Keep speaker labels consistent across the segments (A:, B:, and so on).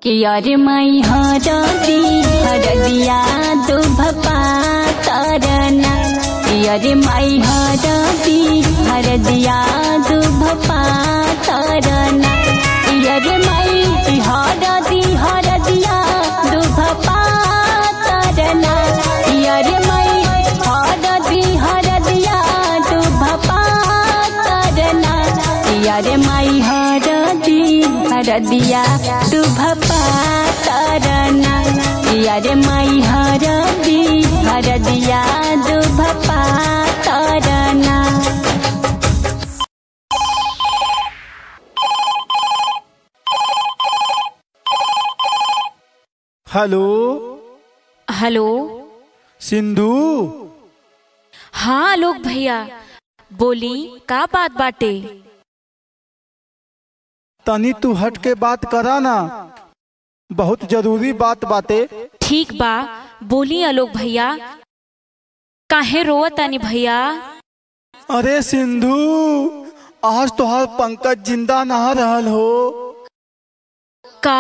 A: कि अरे मई हरदी हरदिया दुभपा तरना कि अरे मई हरदी हरदिया दुभपा तरना कि अरे मई हरदी हरदिया दुभपा तरना कि अरे मई हरदी हरदिया दुभपा तरना कि अरे मई हरदी हरदिया दुभपा तरना कि अरे मई हरदी हरदिया दुभपा तरना
B: हेलो
C: हेलो
B: सिंधु
C: हाँ आलोक भैया बोली का बात बाटे
B: तनी तू हट के बात करा ना बहुत जरूरी बात बाते
C: ठीक बा बोली आलोक भैया काहे रोवत तानी भैया
B: अरे सिंधु आज तोहार पंकज जिंदा ना रहल हो
C: का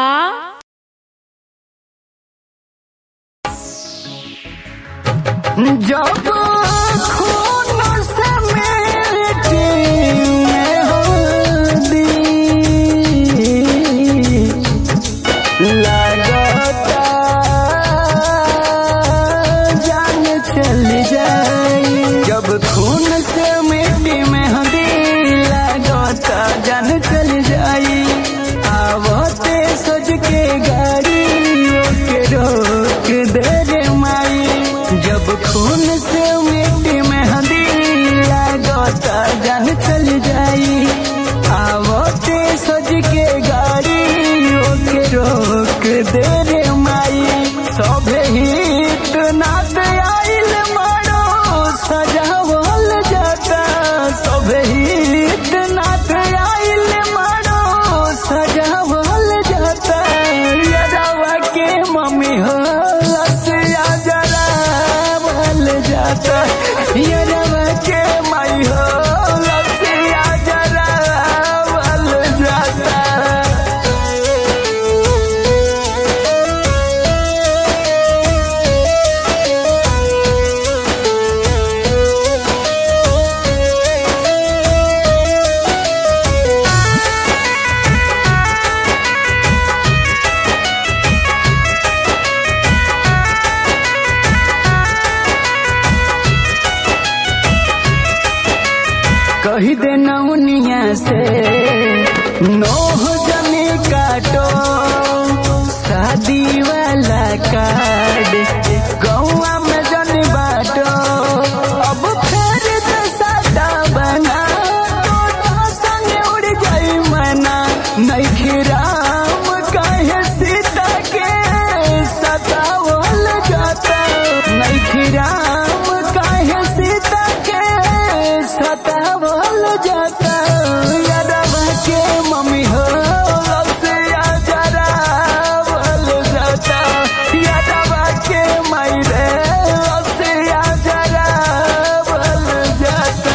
B: जब खून समेट में हल्दी लगता जान चल जाई जब खून से मिट्टी में हल्दी लगता जान चल जाई आवते सज के गाड़ी के रोक दे रे माई जब खून से मिट्टी में हल्दी लगता जान चल जाई आवते सज के गाड़ी के रोक दे रे माई सभे हित नात आइल मारो सजावल जाता सभे हित नात आइल मारो सजावल जाता यदावा के मम्मी हो लसिया जरा बल जाता यदावा के माई हो लसिया जरा बल जाता कही दे नौनिया से नोह जमी काटो शादी वाला कार्ड गौआ में जन बाटो अब फिर से सादा बना तो संग उड़ जाई मना नहीं राम कहे सीता के सतावल जाता नहीं राम कहे सीता के सतावल जाता यादवा के मम्मी हो से जरा बल जाता यादवा के माई रे से जरा बल जाता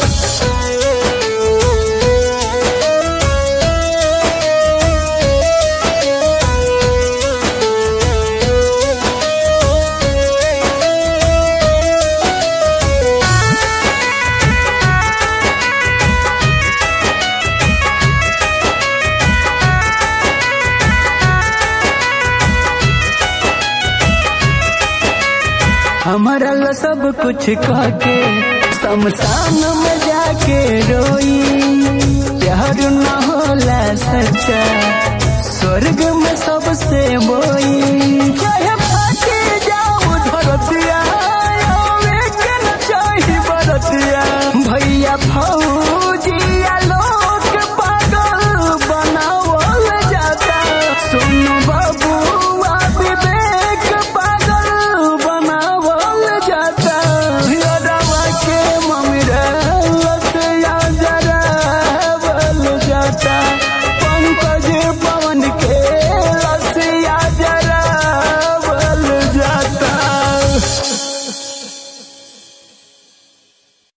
B: हमारा ला सब कुछ के शमशान में जाके रोई प्यार न होला सच्चा स्वर्ग में सबसे बोई